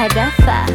hadafa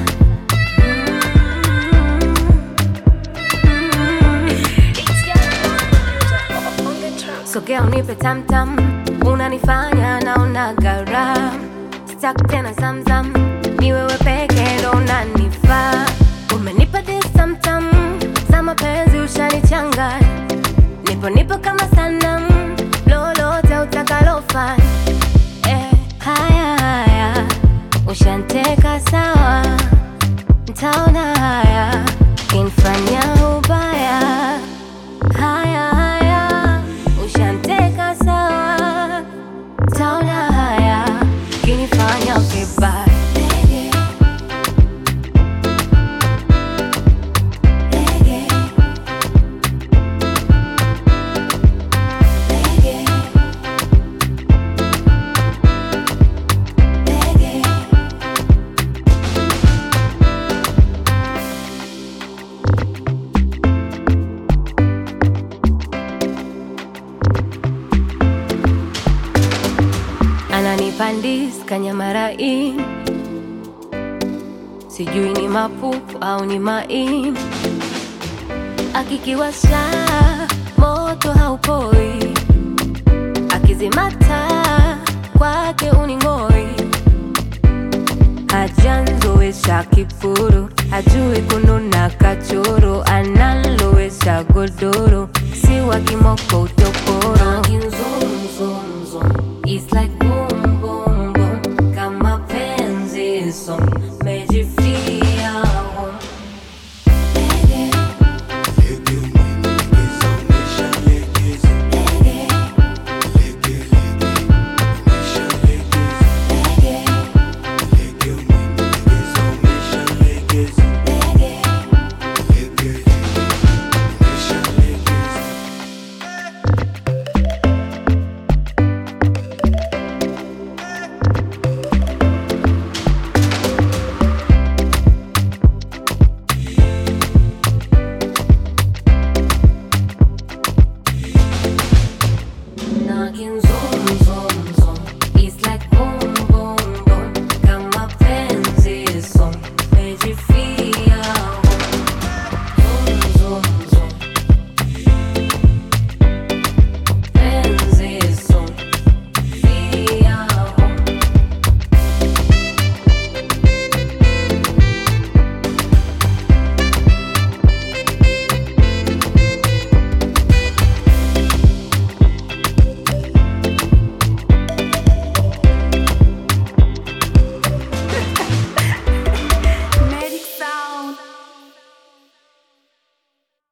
sogea unipe tamtam unanifanya naona gara stak tena zamzam ni wewe peke ndo unanifaa umenipa this tamtam za mapenzi ushanichanga nipo nipo kama sanam lolote utakalofanya eh, haya haya ushanteka sawa ntaona haya kinfanya ubaya haya haya ushanteka sawa ntaona haya kinifanya vibaya ananipandis kanyamarain sijui ni mapupu au ni maini akikiwasha moto haupoi akizimata kwake uning'oi hajanzowesha kifuru hajui kununa kachoro analowesha godoro si wa kimoko utoporo It's like boom boom boom kama penzi so mejifia home Knocking zoom